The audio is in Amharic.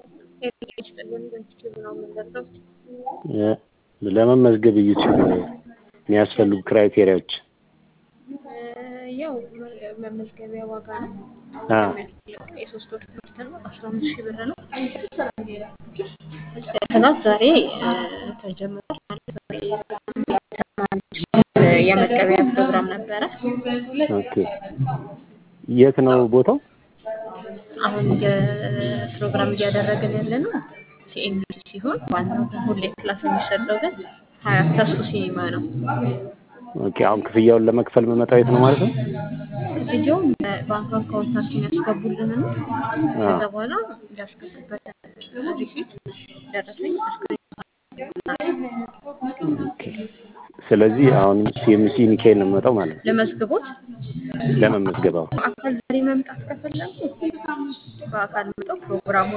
ለመመዝገብ ዩቲዩብ የሚያስፈልጉ ክራይቴሪያዎች ያው መመዝገቢያ ዋጋ ነው። የሶስት ወር ትምህርት ነው። አስራ አምስት ሺህ ብር ነው። ክላስ ዛሬ ተጀምሯል። ማለት ዛሬ የመቀበያ ፕሮግራም ነበረ። ኦኬ የት ነው ቦታው? አሁን የፕሮግራም እያደረግን ያለ ነው ሲኤምሲ ሲሆን ዋናው ግን ሁሌ ክላስ የሚሰጠው ግን ሀያት ተስፉ ሲኒማ ነው። ኦኬ አሁን ክፍያውን ለመክፈል መመጣው የት ነው ማለት ነው? ክፍያውን ባንክ አካውንታችን ያስገቡልን ነው። ከዛ በኋላ ያስገቡበት ሪሲት ደረሰኝ ኦኬ ስለዚህ አሁን ሲኤምሲ ሚካኤል ነው የምመጣው ማለት ነው ለመዝግቦት ለመመዝገብ አሁን በአካል ዛሬ መምጣት ከፈለጉ በአካል መጥተው ፕሮግራሙን